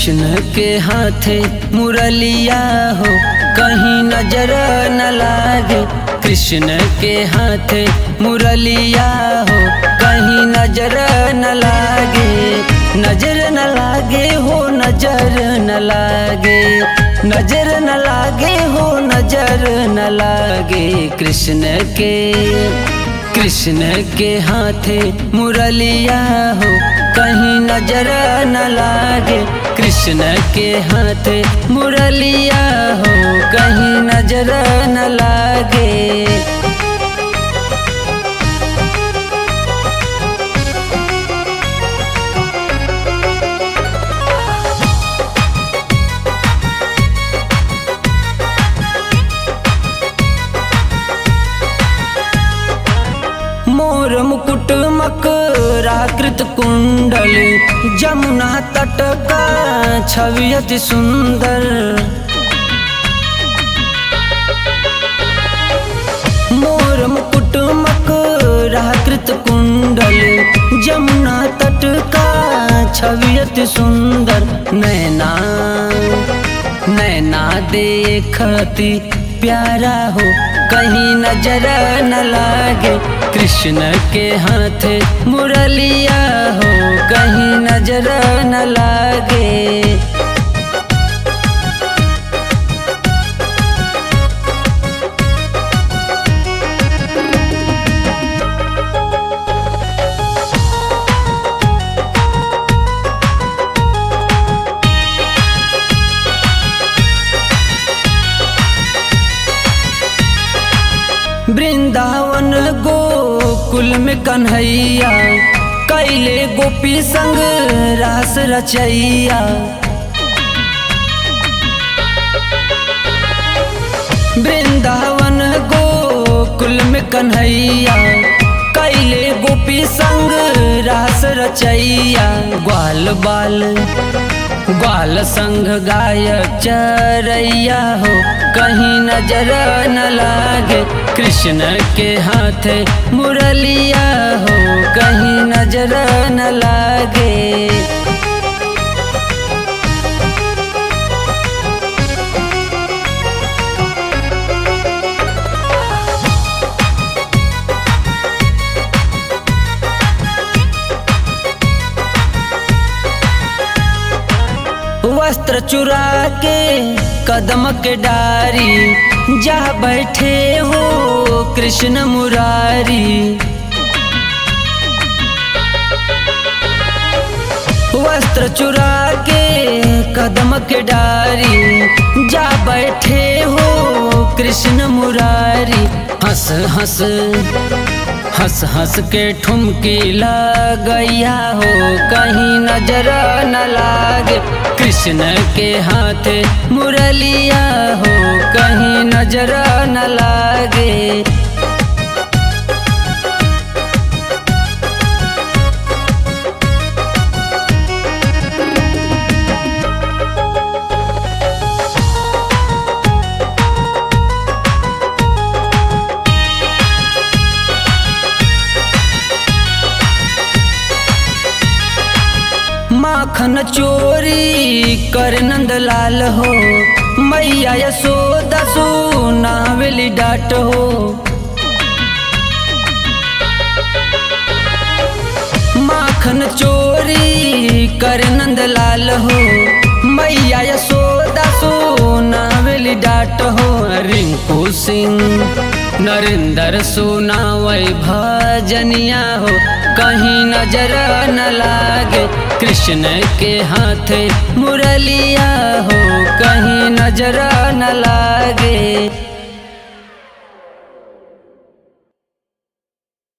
कृष्ण के हाथे मुरलिया हो कहीं नजर न लागे कृष्ण के हाथे मुरलिया हो कहीं नजर न लागे नजर न लागे हो नजर न लागे नजर न लागे हो नजर न लागे कृष्ण के कृष्ण के हाथे मुरलिया हो कहीं नजर न लागे कृष्ण के हाथे मुरलिया हो कहीं नजर न लागे मोर मुकुट मकराकृत कुंडल जमुना तट का छवि अति सुंदर मोर मुकुट मकराकृत कुंडल जमुना तट का छवि अति सुंदर नैना नैना देखती प्यारा हो कहीं नजर न लागे कृष्ण के हाथे मुरलिया हो कहीं नजर न लागे वृंदावन गोकुल में कन्हैया कैले गोपी संग रास रचैया वृंदावन गोकुल में कन्हैया कैले गोपी संग रास रचैया ग्वाल बाल ग्वाल संग गायक चरैया हो कहीं नजर न लागे कृष्ण के हाथे मुरलिया हो कहीं नजर न लागे वस्त्र चुरा के कदम के डारी जा बैठे हो कृष्ण मुरारी वस्त्र चुरा के कदम के डारी जा बैठे हो कृष्ण मुरारी हंस हंस हंस हंस के ठुमकी लगैया हो कहीं नजर न लागे कृष्ण के हाथे मुरलिया हो कहीं नजर न लागे माखन चोरी कर नंदलाल हो मैया यशोदा सुनावेली डाट हो माखन चोरी कर नंदलाल हो मैया यशोदा सुनावेली डाट हो रिंकू सिंह नरेंद्र सुनावै भजनिया हो कहीं नजर न लागे कृष्ण के हाथे मुरलिया हो कहीं नजर न लागे